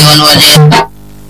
wani waje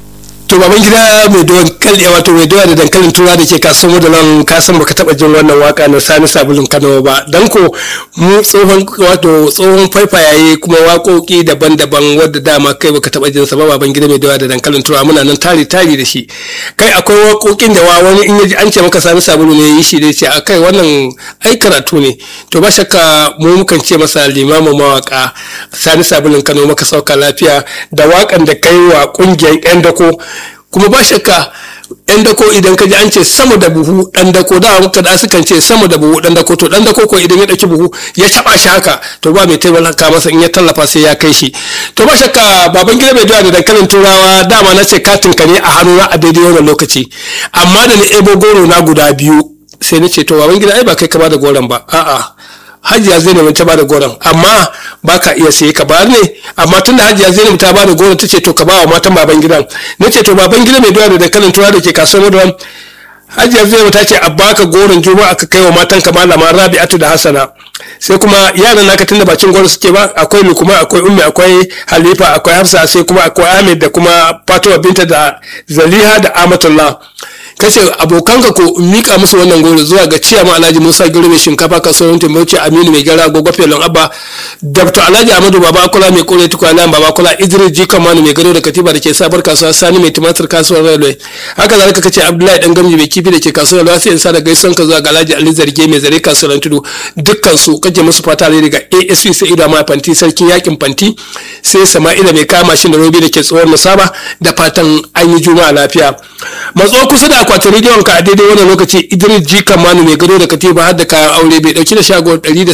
to baban gida mai dankali wato mai doya da dankalin tura da ke kasuwar da nan ka san baka taba jin wannan waka na sani sabulun kano ba dan ko mu tsohon wato tsohon faifayaye kuma waƙoƙi daban-daban wadda dama kai baka taba jin sa ba baban gida mai doya da dankalin tura muna nan tari tari da shi kai akwai waƙoƙin da wani in yaji an ce maka sani sabulu ne yi shi dai ce akai wannan ai karatu ne to ba shakka mu mukan ce masa limamin mawaka sani sabulun kano maka sauka lafiya da waƙan da kai wa ƙungiyar 'yan dako kuma ba shakka yan dako idan ka ji an ce sama da buhu dan dako da muka da sukan ce sama da buhu dan dako to dan dako ko idan ya dauki buhu ya taba shi haka to ba mai taimaka masa in ya tallafa sai ya kai shi to ba shakka baban gida mai doya da dankalin turawa dama na ce katin ka ne a hannuna a daidai wannan lokaci amma da ni ebo goro na guda biyu sai na ce to baban gida ai ba kai ka bada goron ba a'a hajiya zainab ta bada goron amma ba ka iya saye ka bayar ne amma tun da hajiya zainab ta bada goron ta ce to ka bawa matan baban gidan na ce to baban gida mai doya da dankalin turawa da ke kasuwar maduwa hajiya zainab ta ce a baka goron juma'a ka kai wa matan ka malama rabi'atu da hasana sai kuma yaran naka tunda ba cin goro suke ba akwai lukuma akwai ummi akwai halifa akwai hafsa sai kuma akwai ahmed da kuma fatima binta da zaliha da amatullah kace abokanka ko mika musu wannan goro zuwa ga ciyama alhaji musa giro mai shinkafa kasuwar timbauci aminu mai gyara gogo felon abba dr alhaji amadu baba kula mai kore tukwana baba kula idris ji kamanu mai gado da katiba da ke sabar kasuwa sani mai tumatir kasuwar railway haka zalika kace abdullahi dan gamji mai kifi da ke kasuwar railway sai in sa da gaison ka zuwa ga alhaji ali zarge mai zare kasuwar tudu dukkan su kace musu fata ne daga asp sai ido ma fanti sarkin yakin fanti sai sama'ila mai kama shi da robi da ke tsohon musaba da fatan an yi juma'a lafiya matso kusa da akwatin rediyon ka a daidai wannan lokaci idris ji kamanu mai gado da katiba har da kayan aure bai dauki da shago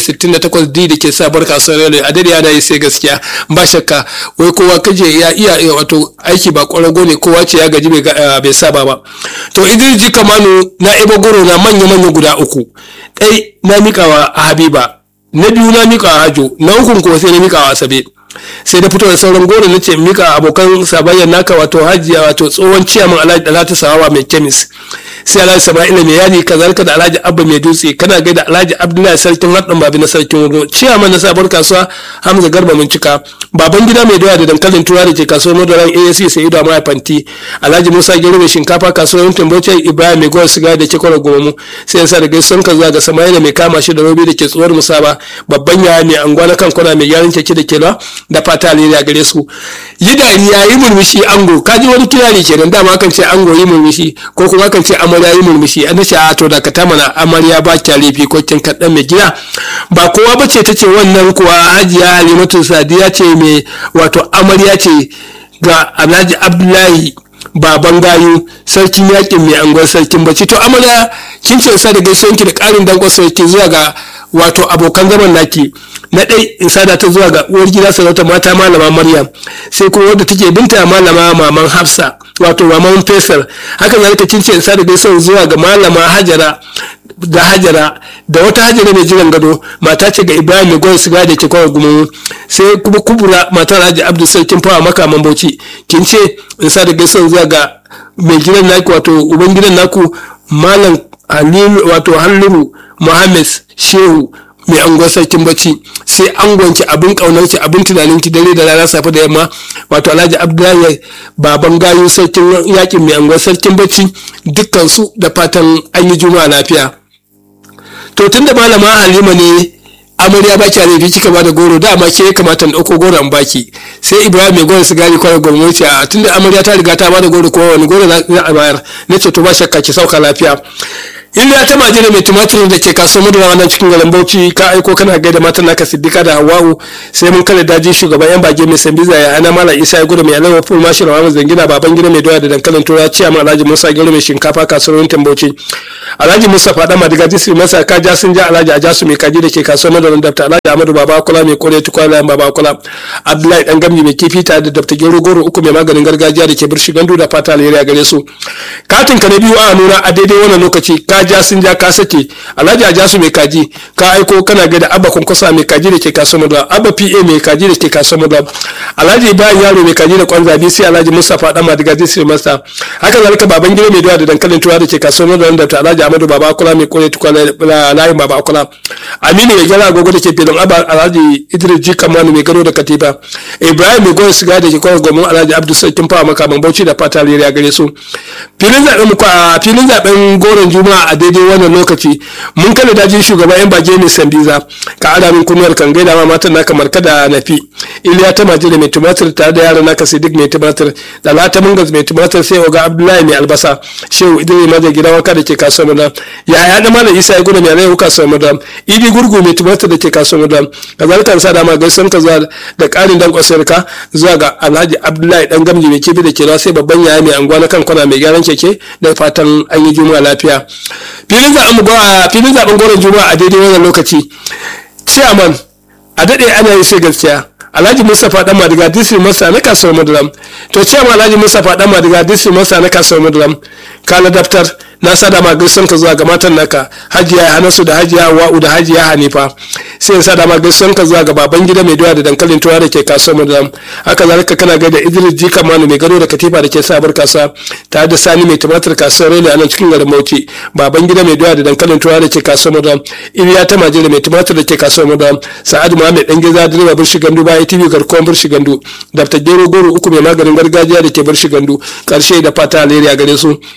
168 d da ke sabar kasuwar yalo a daidai yana yi sai gaskiya ba shakka wai kowa kaje ya iya wato aiki ba kwarago ne kowa ce ya gaji bai saba ba to idris ji kamanu na ebo goro na manya-manya guda uku ɗai na mikawa a habiba na biyu na mikawa hajo na ukun kuma sai na mikawa asabe sai da fito da sauran goro na ce mika abokan sabayyar naka wato hajiya wato tsohon ciyaman alhaji dalatu sawawa mai kemis sai alhaji sama'ila mai yadi kazalika da alhaji abba mai dutse kana gaida alhaji abdullahi sarkin haɗin babi na sarkin wuro ciyaman na sabuwar kasuwa hamza garba mun cika baban gida mai doya da dankalin tura da ke kasuwar madaran asc sai ido mai fanti alhaji musa gero mai shinkafa kasuwar tambace ibrahim mai gowar siga da ke kwara gomu sai yasa da gaisuwan ka zuwa ga sama'ila mai kama shi da robi da ke tsuwar musaba babban yaya mai anguwa na kan kwana mai gyaran keke da ke da fata alheri a gare su yi dariya yi murmushi ango ka ji wani kirari kenan dama kan ce ango yi murmushi ko kuma kan ce amarya yi murmushi an ce a to da ka ta mana amarya ba kya laifi ko kin kaɗan mai gida ba kowa ba ce ta ce wannan kuwa hajiya halimatu sadiya ce mai wato amarya ce ga alhaji abdullahi baban gayu sarkin yakin mai angon sarkin bacci to amarya kin ce sa da gaisuwanki da ƙarin dankon sarki zuwa ga wato abokan zaman naki na ɗai in sada ta zuwa ga uwar gida sarauta mata malama maryam sai kuma wadda take binta malama maman hafsa wato maman fesar haka zalika kin ce in sada gaisuwa zuwa ga malama hajara da hajara da wata hajara mai jiran gado mata ce ga ibrahim mai gwai siga da ke kawai gumu sai kuma kubura matar haji abdul sarkin fawa makaman bauchi kin ce in sada gaisuwa zuwa ga mai gidan naku wato uban gidan naku malam halilu wato halluru muhammad shehu mai angon sarkin bacci sai angonki abin kaunarki abin tunaninki dare da rana safe da yamma wato alhaji abdullahi baban gayu sarkin yakin mai angon sarkin bacci dukkan su da fatan an yi juma'a lafiya to tunda malama halima ne amarya ba ki laifi kika ba da goro dama ke kamata na ɗauko goro an baki sai ibrahim mai goro sigari kwarar gwamnati a tunda amarya ta riga ta ba da goro kuma wani goro za a bayar na ce to ba shakka ki sauka lafiya illa ta majina mai tumatir da ke kasuwar madara wannan cikin garin bauchi ka aiko kana gaida matan naka siddika da hawa'u sai mun kare daji shugaban yan bage mai sambiza ya ana mala isa ya gudu mai alawa ful mashi rawa zangina baban gida mai doya da dankalin tura ciya ma alhaji musa gero mai shinkafa kasuwar yankin bauchi alhaji musa fada madiga jisri masa ka ja sun ja alhaji ajasu mai kaji da ke kasuwar madara dafta alhaji amadu baba kula mai kore tukwala baba kula abdullahi dan gamji mai kifi ta da dafta gero goro uku mai maganin gargajiya da ke birshi gandu da fata alheri a gare su katin ka na biyu a nuna a daidai wannan lokaci ka ja sun ja ka sake alhaji a jasu mai kaji ka aiko kana ga da abba kunkusa mai kaji da ke kasuwar madara abba pa mai kaji da ke kasuwar madara alhaji bayan yaro mai kaji da kwanza bi sai alhaji mustapha dan madiga disri masa haka zalika baban gida mai doya da dankalin tura da ke kasuwar madara da ta alhaji amadu baba akula mai kore tukwa layin baba akula aminu mai gyara agogo da ke filin abba alhaji idris ji kamanu mai gado da katiba ibrahim mai goyon siga da ke kawai gomin alhaji abdu sarkin fawa makaman bauchi da fata leriya gare su filin zaben a filin zaben goron juma'a a daidai wannan lokaci mun kada dajin shugaban yan bage mai sambiza ka ada min kunuwar kan gaida ma matan naka marka da nafi iliya ta maje da mai tumatir tare da yaran naka sidik mai tumatir da lata mungas mai tumatir sai oga abdullahi mai albasa shehu idris maje gidan wanka da ke kasuwar madam ya ya da malam isa ya gudu mai rai kasuwar madam idi gurgu mai tumatir da ke kasuwar madam kazalika sa da ma gaisan ka zuwa da karin dan kwasar ka zuwa ga alhaji abdullahi dan gamji mai kifi da ke sai babban yaya mai anguwa na kan kwana mai gyaran keke da fatan an yi juma'a lafiya filin zaben filin zaben goron juma'a a daidai wannan lokaci chairman a daɗe ana yi sai gaskiya alhaji mustapha dan madiga district masa na kasuwar maduram to chairman alhaji mustapha dan madiga district masa na kasuwar maduram kala daftar na sada ma gaisuwan ka zuwa ga matan naka hajiya hanasu da hajiya wa'u da hajiya hanifa sai in sada ma gaisuwan ka zuwa ga baban gida mai doya da dankalin tuwa da ke kasuwar maduram haka zalika kana ga da idris jika manu mai gado da katifa da ke sabar kasuwa tare da sani mai tumatir kasuwar rele a nan cikin garin bauchi baban gida mai doya da dankalin tuwa da ke kasuwar maduram iliya ta maje da mai tumatir da ke kasuwar maduram sa'adu muhammed dan geza direba birshi gandu baya tv garkuwan birshi gandu daftar gero goro uku mai maganin gargajiya da ke birshi gandu karshe da fata alheri a gare su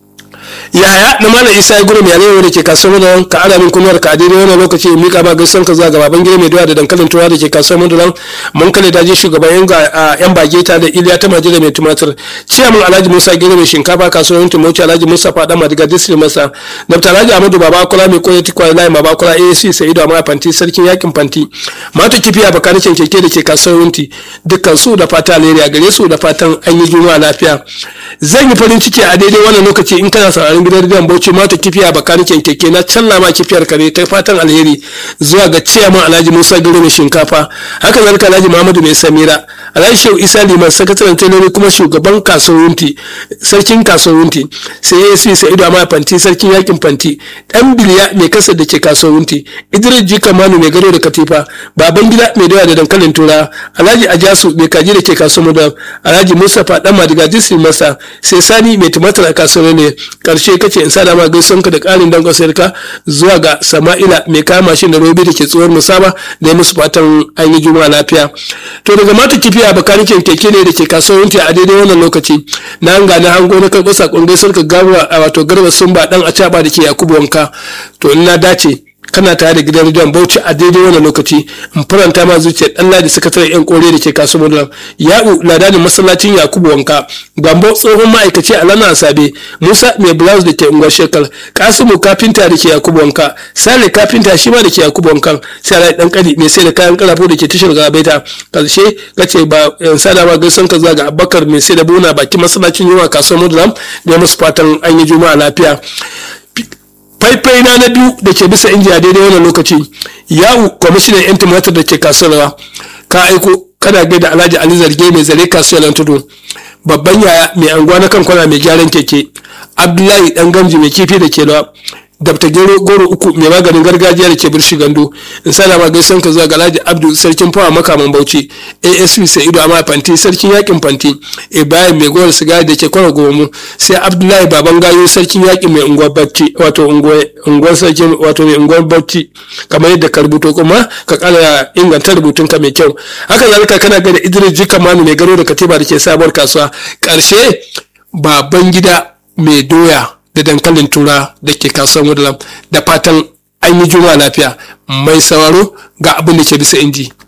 yaya na malam isa ya gudu mai arewa da ke kasuwar madaran ka ana min kunuwar ka a daidai wannan lokaci mika ba gaisuwar ka zuwa ga baban gida mai doya da dankalin turawa da ke kasuwar madaran mun kale daji shugaban yan bageta da iliya ta majira mai tumatir ciyaman alhaji musa gida mai shinkafa kasuwar yankin mauci alhaji musa fada madiga disri masa dr alhaji amadu baba kula mai koya tikwa layi baba kula asc sa'idu amma fanti sarkin yakin fanti mata kifiya bakanikin keke da ke kasuwar yanti dukkan su da fata alheri a gare su da fatan an yi juma'a lafiya zan yi farin ciki a daidai wannan lokaci in kana sauraron gidan rediyon bauchi mata kifiya bakanikin keke na canna ma kifiyar kare ta fatan alheri zuwa ga ciyaman alhaji musa gero mai shinkafa haka zalika alhaji muhammadu mai samira alhaji shehu isa liman sakataren tailori kuma shugaban kasuwanci sarkin kasuwanci sai asp sa'idu amma fanti sarkin yakin fanti dan biliya mai kasa da ke kasuwanci idris jika manu mai gado da katifa baban gida mai dawa da dankalin tura alhaji ajasu mai kaji da ke kasuwan da alhaji mustapha dan madiga disi masa sai sani mai tumatir a kasuwar ne karshe kace in sada ma gaisuwan ka da karin dangon sayarka zuwa ga sama'ila mai kama mashin da robi da ke tsohon musaba da ya musu fatan an yi juma'a lafiya to daga mata kifiya bakanikin keke ne da ke kasuwanci a daidai wannan lokaci na hanga na hango na karɓar sakon gaisuwar ka gawa a wato garba sun ba dan a da ke yakubu wanka to in na dace kana tare da gidan rediyon bauchi a daidai wannan lokaci in faranta ma zuciya dan ladi sakataren yan kore da ke kasuwar mudulam ya'u ladanin masallacin yakubu wanka gambo tsohon ma'aikaci a lana asabe musa mai blouse da ke unguwar shekar kasimu kafinta da ke yakubu wanka sale kafinta shi ma da ke yakubu wankan sai alai dan kadi mai sai da kayan karafo da ke tashar gabaita karshe kace ba yan sada ma gaisan ka zuwa ga abubakar mai sai da buna bakin masallacin yawa kasuwar mudulam da ya musu fatan an yi juma'a lafiya faifai na na biyu da ke bisa inji a daidai wannan lokaci yawu kwamishinan yan tumatir da ke kasuwar ka aiko kana gaida alhaji ali zarge mai zare kasuwar tudu babban yaya mai anguwa na kan kwana mai gyaran keke abdullahi dan gamji mai kifi da ke lawa dabta gero goro uku mai maganin gargajiya da ke birshi gando in sana ma gaisan ka zuwa ga alhaji abdu sarkin fawa makaman bauchi asp sa'idu amma fanti sarkin yakin fanti ibrahim mai gowar sigari da ke kwana gomu sai abdullahi baban gayo sarkin yakin mai unguwar bacci wato unguwar sarkin wato mai unguwar bacci kamar yadda ka rubuto kuma ka kara inganta rubutun ka mai kyau haka zalika kana ga da idris jika manu mai garo da katiba da ke sabuwar kasuwa karshe baban gida mai doya da dankalin tura da ke kasuwar mudulam da fatan an yi juma lafiya mai sauraro ga abin da ke bisa inji.